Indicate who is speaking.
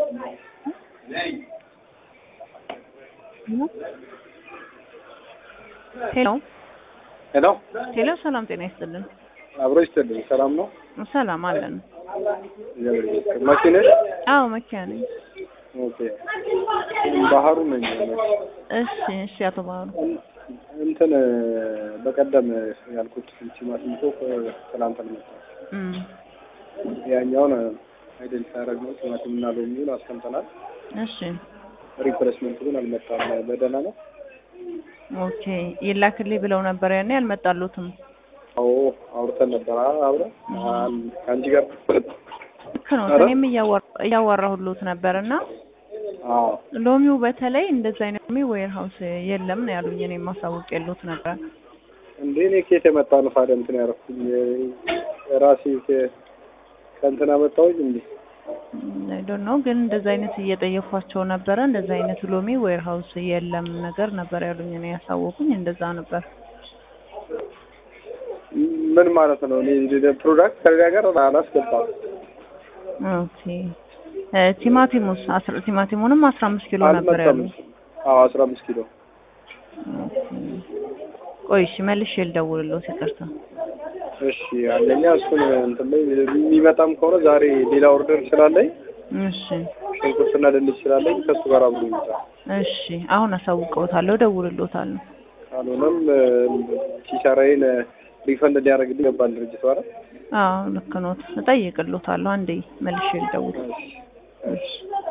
Speaker 1: ሄሎ
Speaker 2: ሄሎ
Speaker 1: ሄሎ፣ ሰላም ጤና ይስጥልን።
Speaker 2: አብሮ ይስጥልኝ። ሰላም ነው?
Speaker 1: ሰላም አለን።
Speaker 2: እግዚአብሔር ይመስገን። መኪ ነሽ?
Speaker 1: አዎ መኪያ ነኝ።
Speaker 2: ኦኬ። ባህሩ ነኝ።
Speaker 1: እሺ እሺ፣ አቶ ባህሩ
Speaker 2: እንትን በቀደም ያልኩት ቲማቲም እኮ ትናንት አልመጣም።
Speaker 1: እም
Speaker 2: ያኛውን አይደንቲፋይ ያደረግነው ቲማቲም እና ሎሚውን አስቀምጠናል።
Speaker 1: እሺ
Speaker 2: ሪፕሌስመንት ግን አልመጣም። በደህና ነው?
Speaker 1: ኦኬ። ይላክልኝ ብለው ነበር ያኔ አልመጣሉትም።
Speaker 2: አዎ አውርተን ነበር አብረን ከአንቺ ጋር
Speaker 1: ልክ ነው። እኔም እያወራ- እያወራሁሎት ነበር እና
Speaker 2: አዎ
Speaker 1: ሎሚው በተለይ እንደዛ አይነት ሎሚ ዌር ሀውስ የለም ነው ያሉኝ። እኔ ማሳወቅ የሎት ነበር።
Speaker 2: እንዴ እኔ ኬት የመጣ ነው ታዲያ እንትን ያደረኩኝ ራሴ ከ- ከእንትን አመጣሁኝ እንዴ
Speaker 1: ዶንት ኖ ግን እንደዛ አይነት እየጠየኳቸው ነበረ። እንደዛ አይነት ሎሚ ዌር ሀውስ የለም ነገር ነበር ያሉኝ። እኔ ያሳወቁኝ እንደዛ ነበር።
Speaker 2: ምን ማለት ነው? እኔ ፕሮዳክት ከሌላ ጋር አላስገባም።
Speaker 1: ኦኬ እ ቲማቲሙስ አስራ ቲማቲሙንም አስራ አምስት ኪሎ ነበር
Speaker 2: አልመጣም።
Speaker 1: ያሉኝ።
Speaker 2: አዎ አስራ አምስት ኪሎ
Speaker 1: ኦኬ። ቆይ እሺ መልሼ ልደውልልዎት ይቅርታ።
Speaker 2: እሺ አንደኛ እሱን እንትን ላይ የሚመጣም ከሆነ ዛሬ ሌላ ኦርደር ስላለኝ
Speaker 1: እሺ
Speaker 2: ሽንኩርትና ድንች ስላለኝ ከእሱ ጋር አብሮ ይመጣል።
Speaker 1: እሺ አሁን አሳውቀውታለሁ፣ እደውልልዎታለሁ።
Speaker 2: ካልሆነም ኪሳራዬን ሪፈንድ ሊያደርግልኝ ይገባል ድርጅቱ አይደል?
Speaker 1: አዎ ልክ ኖት። እጠይቅልዎታለሁ። አንዴ መልሼ ልደውል።
Speaker 2: እሺ እሺ